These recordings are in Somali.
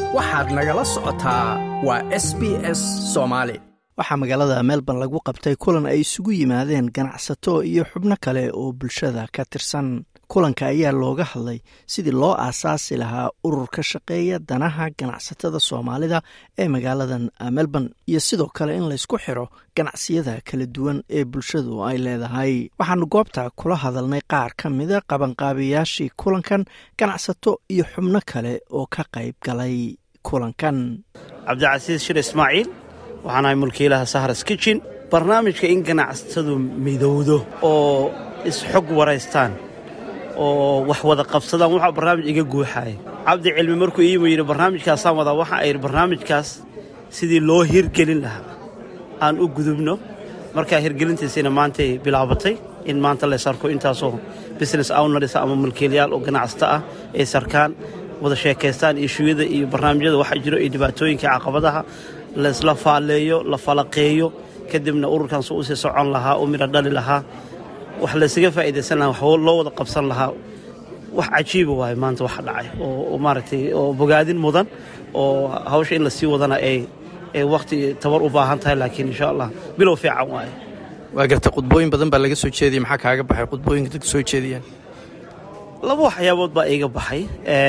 waxaad nagala socotaa waa s b s soomaali waxaa magaalada melbourne lagu qabtay kulan ay isugu yimaadeen ganacsato iyo xubno kale oo bulshada ka tirsan kulanka ayaa looga hadlay sidii loo aasaasi lahaa urur ka shaqeeya danaha ganacsatada soomaalida ee magaaladan melbourne iyo sidoo kale in laysku xiro ganacsiyada kala duwan ee bulshadu ay leedahay waxaanu goobta kula hadalnay qaar ka mida qabanqaabiyaashii kulankan ganacsato iyo xubno kale oo ka qayb galay kulankan cabdicasiis shir ismaaciil waxaan ahay mulkiilaha sahras kitchen barnaamijka in ganacsatadu midowdo oo isxog waraystaan oo wax wada qabsadaan waxaa barnaamij iga guuxaaya cabdi cilmi markuu iimu yidhi barnaamijkaasaan wadaa waxa ay yidhi barnaamijkaas sidii loo hirgelin lahaa aan u gudubno markaa hirgelintiisiina maantay bilaabatay in maanta la sarko intaasoo business owners ama mulkiilayaal oo ganacsato ah ay sarkaan wada sheekaystaan ishuyada iyo barnaamijyada waxa jiro iyo dhibaatooyinka caqabadaha laysla faalleeyo la falaqeeyo kadibna ururkan su usii socon lahaa u midho dhali lahaa wax laysaga faa'idaysan lahaa wax loo wada qabsan lahaa wax cajiiba waaye maanta waxa dhacay oo maaragtay oo bogaadin mudan oo hawsha in la sii wadana ay ay wakhti tabar u baahan tahay laakiin insha allah bilow fiican waaye waa garta qudbooyin badan baa laga soo jeediyey maxaa kaaga baxay qudbooyinka dadka soo jeediyaan laba waxyaabood baa iiga baxay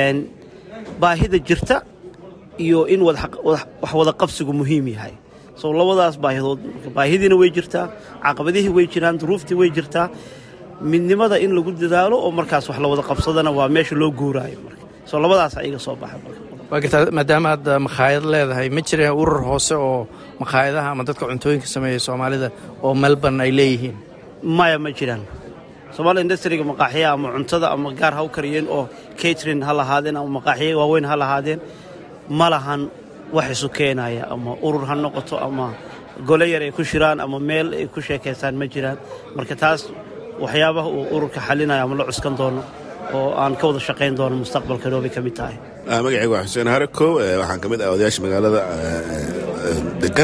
baahida jirta iyo in wax wada qabsigu muhiim yahay soo labadaas baahidood baahidiina way jirtaa caqabadihii way jiraan duruuftii way jirtaa midnimada in lagu dadaalo oo markaas wax la wada qabsadana waa meesha loo guuraayo marka soo labadaasa iga soo baxay waa gartaa maadaama aad makhaayad leedahay ma jireen urur hoose oo makhaayadaha ama dadka cuntooyinka sameeya soomaalida oo melbourne ay leeyihiin maya ma jiraan somaali industriga maqaaxiya ama cuntada ama gaar ha u kariyeen oo catrin ha lahaadeen ama maqaaxiya waaweyn ha lahaadeen ma lahan wax isu keenaya ama urur ha noqoto ama gole yar ay ku shiraan ama meel ay ku sheekaystaan ma jiraan marka taas waxyaabaha uu ururka xalinaya ama la cuskan doono oo aan ka wada shaqayn doono mustaqbalka noobay ka mid tahay magacayga waa xuseen harakow waxaan ka mid ah odayaasha magaalada degan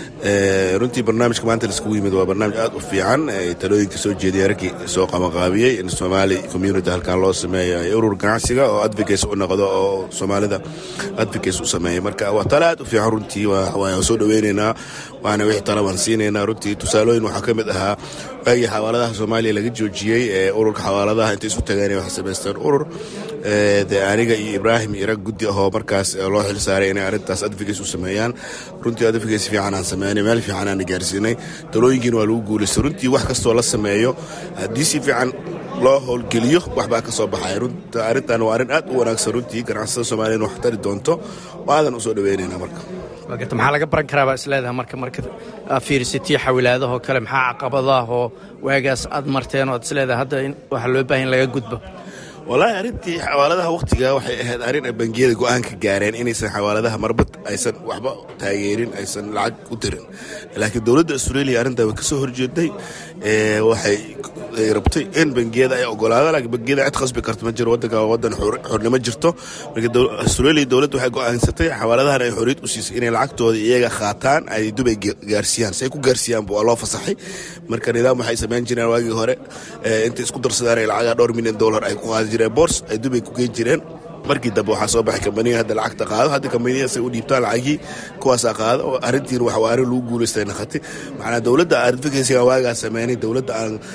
runtii barnaamijka maanta laiskugu yimid waa barnaamij aad u fiican talooyinka soo jeediya raggii soo qabanqaabiyey in somaali community halkan loo sameeyo urur ganacsiga oo advocates u noqdo oo soomaalida advocates u sameeya marka waa tale aad u fiican runtii waan soo dhoweynaynaa waana wixii talabaan siinaynaa runtii tusaalooyin waxaa ka mid ahaa waagii xawaaladaha soomaaliya laga joojiyey ee ururka xawaaladaha intay isu tageen waxay samaysteen urur dee aniga iyo ibraahim iyo rag guddi ahoo markaas loo xil saaray inay arrintaas advocates u sameeyaan runtii advocates fiican aan sameynay meel fiican aan gaarsiinay talooyinkiina waa lagu guulaystay runtii wax kastoo la sameeyo haddii si fiican loo howlgeliyo waxbaa ka soo baxay runta arrintan waa arrin aad u wanaagsan runtii ganacsatada soomaaliyana wax tari doonto aadan u soo dhaweynaynaa marka wagarta maxaa laga baran karaabaa isleedaha marka marka fiirsitiyo xawilaadahoo kale maxaa caqabadaahoo waagaas aad marteen oo ad isleedaha hadda waxaa loo baahan laga gudbo wallaahi arrintii xawaaladaha wakhtiga waxay ahayd arrin ay bangiyada go'aan ka gaareen inaysan xawaaladaha marbad aysan waxba taageerin aysan lacag u dirin laakiin dowladda australia arrintaa way ka soo horjeeday waxay rabtay in bangiyada ay ogolaadaan laakiin bangiyada cid khasbi karta ma jiro waddanka waddan xornimo jirto marka australia dowladda waxay go'aansatay xawaaladahan ay xorriyad u siisay inay lacagtooda iyaga qaataan ay dubay gaarsiiyaan si ay ku gaarsiiyaanba waa loo fasaxay marka nidaam waxay samayn jireen waagii hore intay isku darsadaan ay lacagaa dhowr milyan dollar ay ku qaadi jireen boors ay dubay ku geen jireen markii dambe waxaa soo baxay kambaniya hadda lacagta qaado hadda kambaniyaasay u dhiibtaan lacagii kuwaasaa qaado oo arrintiin wax waa arrin lagu guulaystay naqatay macnaa dowladda advocacyga waagaa sameynay dowladda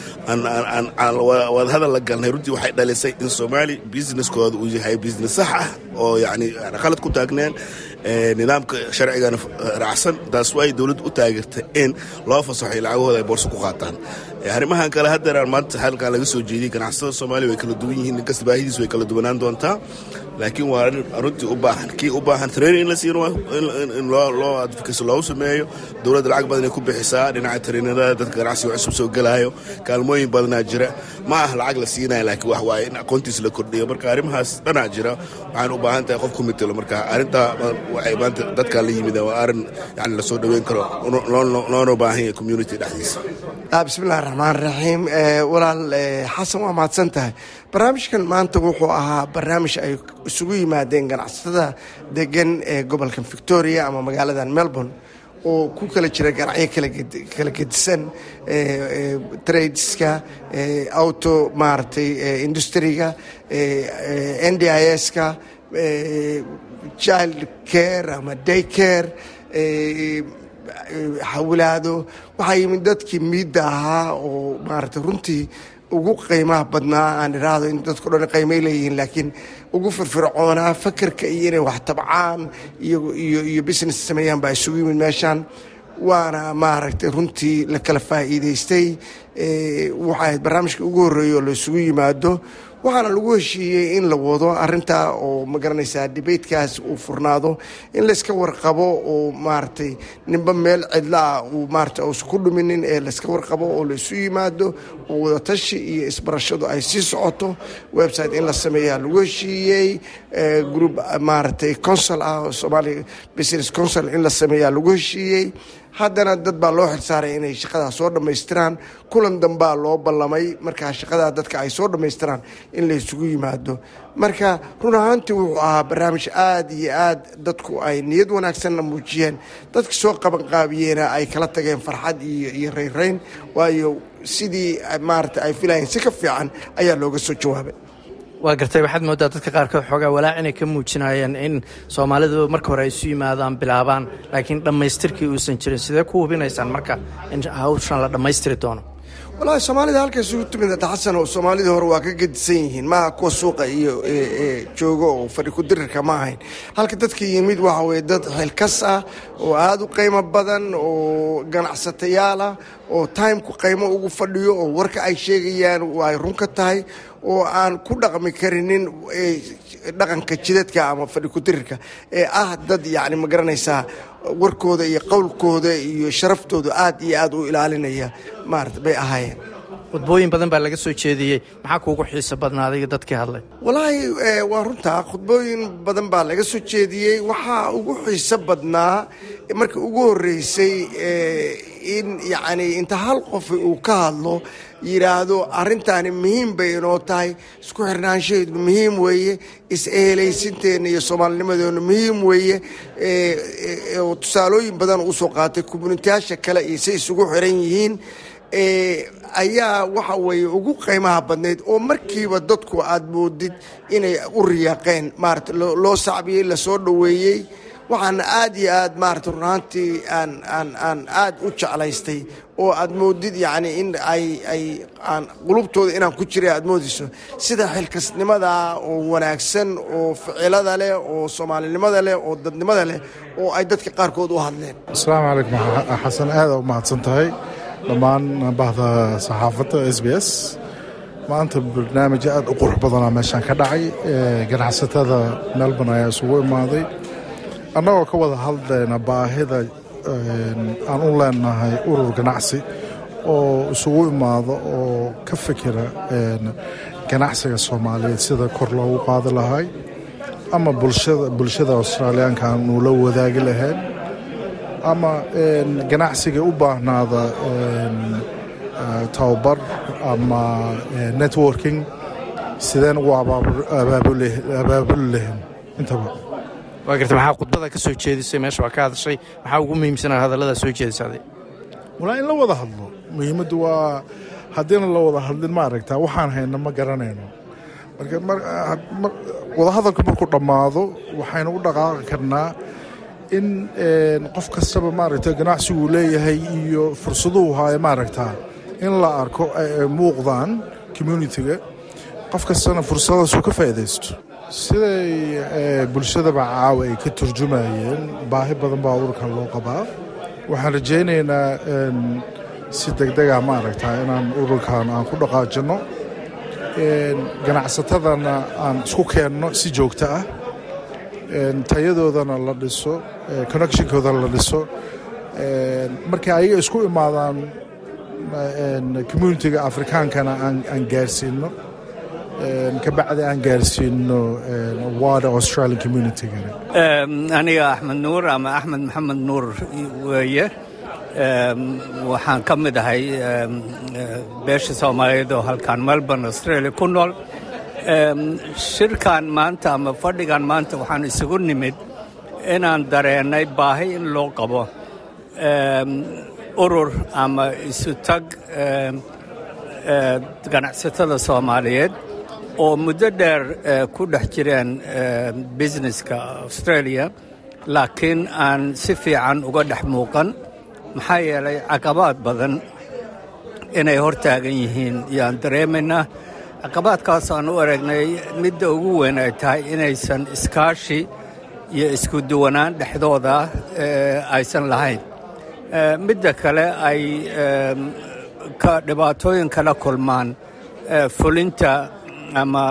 aan aan wadahadal la galnay runtii waxay dhalisay in soomaali businesskooda uu yahay business sax ah oo yacni qalad ku taagneen nidaamka sharcigana raacsan taas waay dowladda u taageertay in loo fasaxay lacagahooda ay boorso ku qaataan arrimahan kale haddeeraan maanta halkan laga soo jeediyey ganacsatada soomaaliya way kala duwan yihiin ninkasta baahidiis way kala duwanaan doontaa laakiin waa runtii u baahan kii u baahan training in la siino in loo advocacy loogu sameeyo dowladda lacag badan ay ku bixisaa dhinaca trainada dadka ganacsiga cusub soo gelaayo kaalmooyin badanaa jira ma ah lacag la siinaya laakiin wax waaye in aqoontiis la kordhiyo marka arrimahaas dhanaa jira waxaan u baahan tahay qof ku mitelo marka arrintaa waxay maanta dadkan la yimid waa arrin yani lasoo dhoweyn karo loona baahan yahay community dhexdiisa bismillahi raxmaan raxiim walaal xasan waa mahadsan tahay barnaamijkan maanta wuxuu ahaa barnaamij ay isugu yimaadeen ganacsatada degan ee gobolka victoria ama magaaladan melbourne oo ku kala jira ganacyo kala gedisan tradeska auto maaragtay industriga n d i s-ka child care ama day care xawilaado waxaa yimid dadkii miidda ahaa oo maaragtay runtii ugu qiimaha badnaa aan iraahdo in dadku dhan qiimay leeyihiin laakiin ugu firfircoonaa fakerka iyo inay wax tabcaan iyo iyo business sameeyaan baa isugu yimid meeshaan waana maaragtay runtii la kala faa'iidaystay waxay ahayd barnaamijka ugu horreeya oo la isugu yimaado waxaana lagu heshiiyey in la wado arintaa oo ma garanaysaa debatekaas uu furnaado in layska warqabo oo maaragtay ninba meel cidlaah uu maarata uusan ku dhuminin ee layska warqabo oo laysu yimaado oo wadatashi iyo isbarashadu ay sii socoto website in la sameeyaa lagu heshiiyey group maaragtay consol ah oo somalia business consol in la sameeyaa lagu heshiiyey haddana dad baa loo xilsaaray inay shaqadaa soo dhammaystiraan kulan dambaa loo ballamay markaa shaqadaa dadka ay soo dhammaystiraan in la isugu yimaado marka run ahaantii wuxuu ahaa barnaamij aad iyo aad dadku ay niyad wanaagsanna muujiyeen dadka soo qabanqaabiyeena ay kala tageen farxad iyo iyo rayrayn waayo sidii maarata ay filayeen si ka fiican ayaa looga soo jawaabay waa gartay waxaad moodaa dadka qaarkood xoogaa walaac inay ka muujinayeen in soomaalidu marka hore ay isu yimaadaan bilaabaan laakiin dhammaystirkii uusan jirin sidee ku hubinaysaan marka in hawshan la dhammaystiri doono wallaahi soomaalida halka isugu timid xasan oo soomaalidii hore waa ka gedisan yihiin maaha kuwa suuqa iyo joogo oo fadhi ku-dirirka ma ahayn halka dadka yimid waxa weye dad xilkas ah oo aada u qiimo badan oo ganacsatayaal ah oo timku qiimo ugu fadhiyo oo warka ay sheegayaan ay run ka tahay oo aan ku dhaqmi karinin dhaqanka jidadka ama fadhi ku-dirirka ee ah dad yacni ma garanaysaa warkooda iyo qowlkooda iyo sharaftooda aad iyo aad u ilaalinaya maarata bay ahaayeen khudbooyin badan baa laga soo jeediyey maxaa kuugu xiiso badnaa adiga dadkii hadlay walaahi waa runtaa khudbooyin badan baa laga soo jeediyey waxaa ugu xiiso badnaa markii ugu horreysay in yacni inta hal qof uu ka hadlo yidhaahdo arrintaani muhiim bay inoo tahay isku xirnaanshaheedu muhiim weeye is-ehelaysinteena iyo soomaalinimadeenu muhiim weeye tusaalooyin badan usoo qaatay communitiyaasha kale iyo say isugu xiran yihiin ayaa waxa weeye ugu qiimaha badnayd oo markiiba dadku aada moodid inay u riyaaqeen maarata loo sacbiyey lasoo dhoweeyey waxaana aad iyo aad maarata runaantii aan aan aan aad u jeclaystay oo aad moodid yacni in ay ay aan qulubtooda inaan ku jiray aad moodayso sida xilkasnimada oo wanaagsan oo ficilada leh oo soomaalinimada leh oo dadnimada leh oo ay dadka qaarkood u hadleen asalaamu calaykum xasan aada u mahadsan tahay dhammaan bahda saxaafadda s b s maanta barnaamij aad u qurux badanaa meeshaan ka dhacay ganacsatada melbourne ayaa isugu imaaday annagoo ka wada hadlayna baahida aan u leenahay urur ganacsi oo isugu imaado oo ka fikira ganacsiga soomaaliyeed sida kor loogu qaadi lahay ama bulshada australiyaanka aanu la wadaagi lahayn ama ganacsiga u baahnaada tababar ama networking sideen ugu abaabuli lahayn intaba waa garta maxaa khudbada ka soo jeedisay meesha waa ka hadashay maxaa ugu muhiimsanaa hadallada soo jeedisaday walaa in la wada hadlo muhiimaddu waa haddiina la wada hadlin ma aragtaa waxaan hayna ma garanayno marka wadahadalku markuu dhammaado waxaynu u dhaqaaqi karnaa in qof kastaba maaragta ganacsiguu leeyahay iyo fursaduhu haayo maaragtaa in la arko ay muuqdaan communitiga qof kastana fursadaasuu ka faa'iidaysto siday bulshadaba caawa ay ka turjumayeen baahi badan baa ururkan loo qabaa waxaan rajaynaynaa si degdega maaragtaa inaan ururkan aan ku dhaqaajinno ganacsatadana aan isku keenno si joogto ah tayadoodana la dhiso connectionkoodana la dhiso markay ayaga isku imaadaan communitiga afrikaankana aan gaarsiino kabacdi aan gaarsiino wada australian communitygana aniga axmed nuur ama axmed maxamed nuur weeye waxaan ka mid ahay beesha soomaaliyeed oo halkaan melbourne australia ku nool shirkan maanta ama fadhigan maanta waxaan isugu nimid inaan dareennay baahi in loo qabo urur ama isu tag ganacsatada soomaaliyeed oo muddo dheer ku dhex jireen businesska australia laakiin aan si fiican uga dhex muuqan maxaa yeelay caqabaad badan inay hor taagan yihiin yaan dareemaynaa caqabaadkaas aan u aragnay midda ugu weyn ay tahay inaysan iskaashi iyo isku duwanaan dhexdooda aysan lahayn midda kale ay ka dhibaatooyin kala kulmaan fulinta ama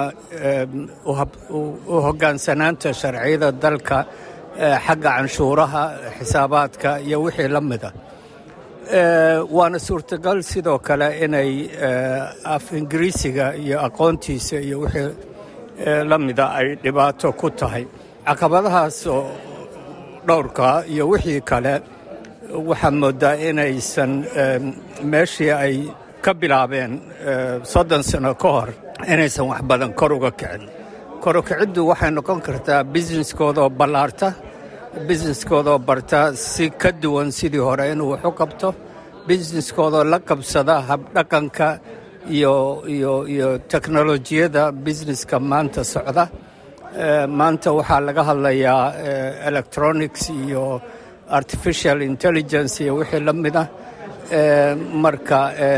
u hoggaansanaanta sharciyada dalka xagga canshuuraha xisaabaadka iyo wixii la mida waana suurtagal sidoo kale inay af ingiriisiga iyo aqoontiisa iyo wixii la mida ay dhibaato ku tahay caqabadahaasoo dhowrka iyo wixii kale waxaad mooddaa inaysan meeshii ay ka bilaabeen soddon sano ka hor inaysan wax badan kor uga kicin kor u kiciddu waxay noqon kartaa businesskoodaoo ballaarta businesskoodaoo barta si ka duwan sidii hore inuu wax u qabto businesskoodoo la qabsada habdhaqanka iyo iyo iyo teknolojiyadda businesska maanta socda maanta waxaa laga hadlayaa electronics iyo artificial intelligence iyo wixii la mida marka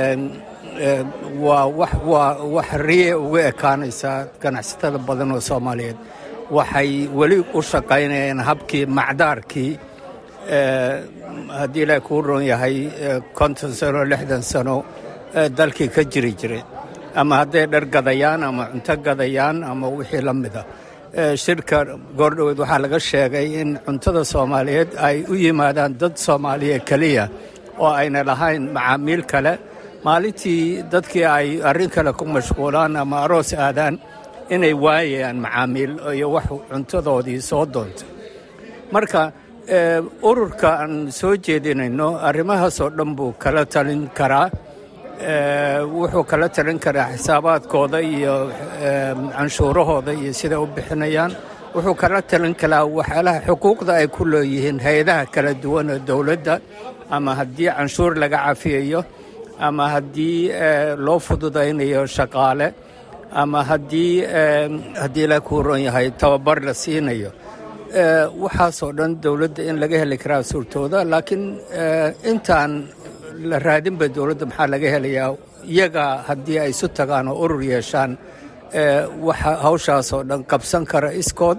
waa waa wax riye uga ekaanaysaa ganacsatada badan oo soomaaliyeed waxay weli u shaqaynayeen habkii macdaarkii haddii ilaahi kuu ron yahay konton sano lixdan sano dalkii ka jiri jiray ama hadday dhar gadayaan ama cunto gadayaan ama wixii la mida shirka goordhoweed waxaa laga sheegay in cuntada soomaaliyeed ay u yimaadaan dad soomaaliya keliya oo ayna lahayn macaamiil kale maalintii dadkii ay arrin kale ku mashquulaan ama aroos aadaan inay waayayaan macaamiil iyo wax cuntadoodii soo doontay marka ururka aan soo jeedinayno arrimahaasoo dhan buu kala talin karaa wuxuu kala talin karaa xisaabaadkooda iyo canshuurahooda iyo siday u bixinayaan wuxuu kala talin karaa waxyaalaha xuquuqda ay ku leeyihiin hay-adaha kala duwan oo dowladda ama haddii canshuur laga cafiyayo ama haddii loo fududaynayo shaqaale ama haddii haddii la kuu ron yahay tababar la siinayo waxaasoo dhan dowladda in laga heli karaa suurtooda laakiin intaan la raadinba dowladda maxaa laga helayaa iyaga haddii ay isu tagaan oo urur yeeshaan waxa hawshaasoo dhan qabsan kara iskood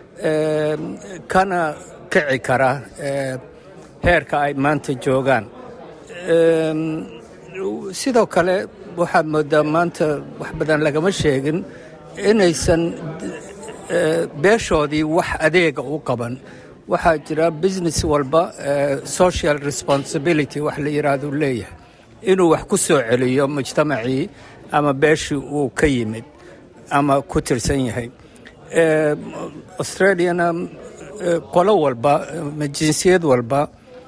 kana kici kara heerka ay maanta joogaan sidoo kale waxaad moodaa maanta wax badan lagama sheegin inaysan beeshoodii wax adeega u qaban waxaa jira business walba social responsibility wax la yidhaahdu leeyahay inuu wax ku soo celiyo mujtamacii ama beeshii uu ka yimid ama ku tirsan yahay australiana qolo walba ama jinsiyad walba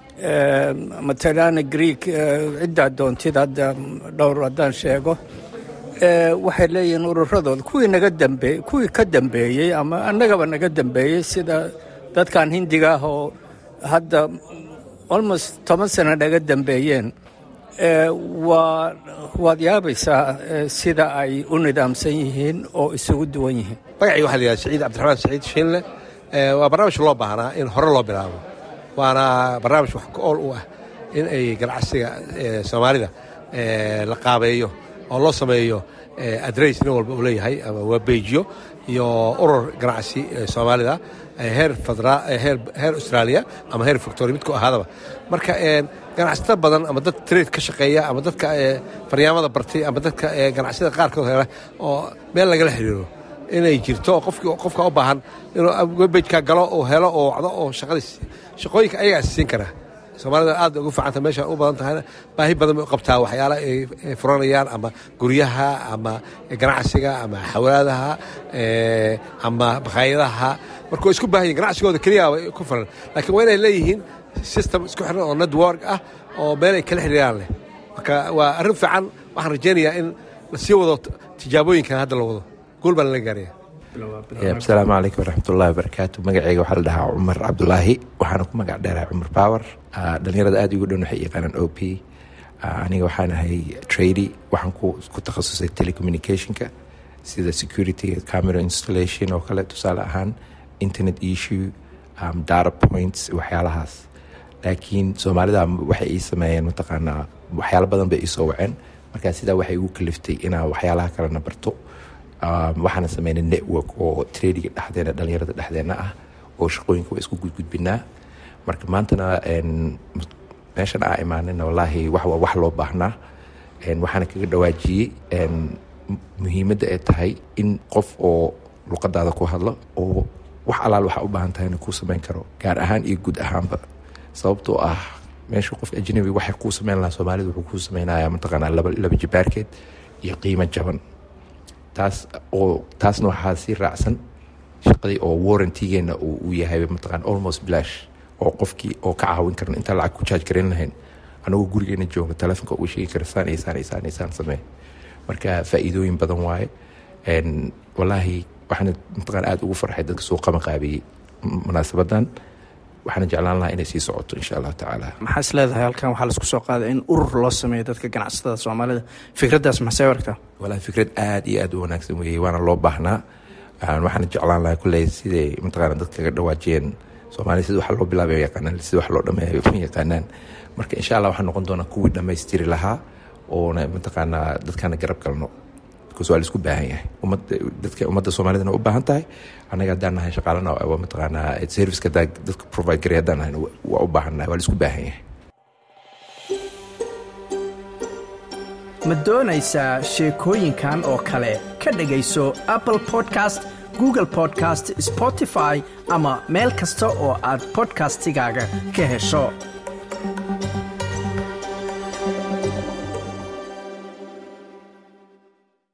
matalana greek ciddaa doontid hadda dhowr haddaan sheego waxay leeyihiin ururadooda kuwii naga dambe kuwii ka dambeeyey ama annagaba naga dambeeyey sida dadkan hindiga ah oo hadda almost toban sano naga dambeeyeen waa waad yaabaysaa sida ay u nidaamsan yihiin oo isugu duwan yihiin magacii waxa la yidhaha saciid cabdiraxmaan saciid shiinle waa barnaamij loo baahnaa in hore loo bilaabo waana barnaamij wax ka-ool u ah in ay ganacsiga soomaalida la qaabeeyo oo loo sameeyo adress nin walba uu leeyahay ama waabeejiyo iyo urur ganacsi soomaalida heer heer australia ama heer victoria midku ahaadaba marka ganacsato badan ama dad trade ka shaqeeya ama dadka faryaamada bartay ama dadka ganacsiyada qaarkood hela oo meel lagala xiriiro inay jirto qofka u baahan inuu webejka galo oo helo oo wacdo oo shaqadiis shaqooyinka ayagaa siin kara soomaalida aad ugu fiicanta meesha u badan tahayna baahi badan bay u qabtaa waxyaala ay furanayaan ama guryaha ama ganacsiga ama xawaadaha ama bakhaayadaha marka way isku baahan yihin ganacsigooda keliya way ku furan laakiin waa inay leeyihiin system isku xiran oo network ah oo meel ay kala xiriiraan leh marka waa arrin fiican waxaan rajaynayaa in la sii wado tijaabooyinkan hadda la wado guul baan laga gaaraya asalaamu calaykum waraxmatullahi wabarakaatu magaceyga waxaa la dhahaa cumar cabdulaahi waxaana ku magac dheerahay cumar power dhalinyarada aad igu dhan waxay yaqaanaan o p aniga waxaan ahay trady waxaan ku takhasusay telecommunicationka sida security camera installation oo kale tusaale ahaan internet issue um, data points waxyaalahaas laakiin soomaalida waxay ii sameeyeen mataqaanaa waxyaalo badan bay iisoo waceen markaa sidaa waxay igu kaliftay inaan waxyaalaha kalena barto um, waxaana sameynay network oo tradiga dhexdeena dhalinyarada dhexdeena ah oo shaqooyinka waa isku gudgudbinaa marka maantana meeshan aa imaanina wallaahi wax waa wax loo baahnaa waxaana kaga dhawaajiyey muhiimadda ay tahay in qof oo luqadaada ku hadlo oo wax alaal waxaa u baahan tahayna kuu samayn karo gaar ahaan iyo guud ahaanba sababtoo ah meesha qofka ajnabi waxay kuu samayn lahaa soomaalida wuxuu kuu samaynayaa mataqaanaa laba laba jibaarkeed iyo qiimo jaban taas oo taasna waxaa sii raacsan shaqadii oo warrantigeena uu yahay mataqaana almost blash oo qofkii oo ka caawin karan intaan lacag ku jaaj garan lahayn anagoo gurigeena jooga telefonka uu sheegi kara saan iyo saan iyo saan iyo saan samee marka faa'iidooyin badan waaye wallaahi waxaana mataqaana aada ugu farxay dadka soo qama qaabiyey munaasabadan waxaana jeclaan lahaa inay sii socoto insha allahu tacaala maxaa is leedahay halkan waxaa laisku soo qaaday in urur loo sameeyo dadka ganacsatada soomaalida fikraddaas maxsee aragtaa wallaahi fikrad aada iyo aada u wanaagsan weeyey waana loo baahnaa waxaana jeclaan lahaa kulley siday mataqaana dadka kaga dhawaajiyeen soomaalida sida wax loo bilaabay yaqaanaan sida wax loo dhameeyo ma yaqaanaan marka insha allah waxaan noqon doonaa kuwii dhammaystiri lahaa oona mataqaanaa dadkana garab galno because waa laisku baahan yahay ummadda dadka ummadda soomaalidana u baahan tahay annaga haddaan nahay shaqaalana waa mataqaanaa serviceka hadaa dadka provide garay haddaan nahayna waa u baahan nahay waa laisku baahan yahay ma doonaysaa sheekooyinkan oo kale ka dhegayso apple podcast google podcast spotify ama meel kasta oo aad podcastigaaga ka hesho